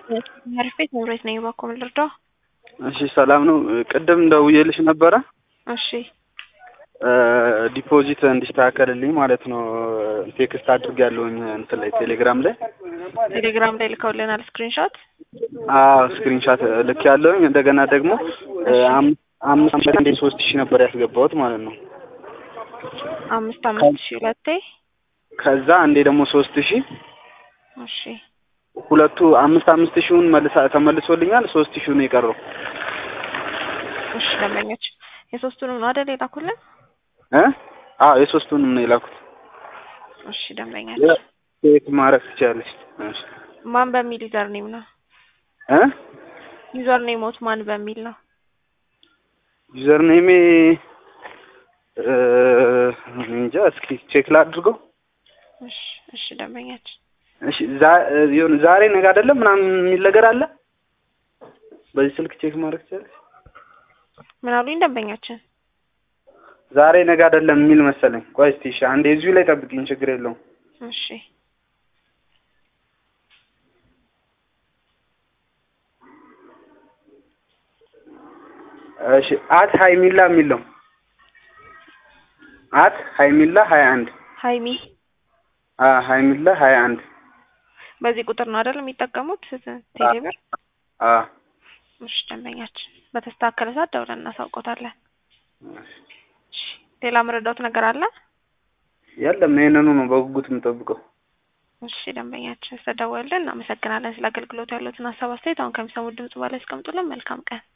አሪፍ ቤት መምሬት ነኝ። እባክዎ ምን ልርዳው? እሺ ሰላም ነው። ቅድም ደውዬልሽ ነበረ እሺ ዲፖዚት እንዲስተካከልልኝ ማለት ነው። ቴክስት አድርጌያለሁኝ እንትን ላይ ቴሌግራም ላይ ቴሌግራም ላይ ልከውልናል ስክሪንሾት። አዎ ስክሪንሻት ልክ ያለውኝ እንደገና ደግሞ አምስት አምስት አንዴ ሶስት ሺህ ነበር ያስገባሁት ማለት ነው። አምስት አምስት ሺህ ሁለቴ ከዛ አንዴ ደግሞ ሶስት ሺህ እሺ ሁለቱ አምስት አምስት ሺውን መልሳ ተመልሶልኛል። ሶስት ሺው ነው የቀረው። እሺ ደንበኞች የሶስቱንም ነው አይደል የላኩልን? እ አዎ የሶስቱንም ነው የላኩት። እሺ ደንበኛችን ቼክ ማድረግ ትችላለች። እሺ ማን በሚል ዩዘር ኔም ነው? እ ዩዘር ኔሞት ማን በሚል ነው? ዩዘር ኔሜ እንጃ እስኪ ቼክ ላድርገው። እሺ እሺ ደንበኛችን እሺ ዛ- የሆነ ዛሬ ነገ አይደለም ምናምን የሚል ነገር አለ። በዚህ ስልክ ቼክ ማድረግ ትችላለች። ምን አሉኝ ደንበኛችን? ዛሬ ነገ አይደለም የሚል መሰለኝ። ቆይ እስቲ እሺ አንዴ እዚሁ ላይ ጠብቂኝ፣ ችግር የለውም። እሺ እሺ አት ሀይሚላ የሚል ነው። አት ሀይሚላ ሀያ አንድ ሀይሚ አ ሀይሚላ ሀያ አንድ በዚህ ቁጥር ነው አይደል የሚጠቀሙት ቴሌብር? አ እሺ ደንበኛችን በተስተካከለ ሰዓት ደውለን እናሳውቆታለን። እሺ ሌላ መረዳት ነገር አለ? የለም ይሄንኑ ነው በጉጉት የምጠብቀው። እሺ ደንበኛችን ስለደወልን እናመሰግናለን። ስለ አገልግሎቱ ያሉትን ሀሳብ አስተያየት አሁን ከሚሰሙት ድምጽ በላይ ያስቀምጡልን። መልካም ቀን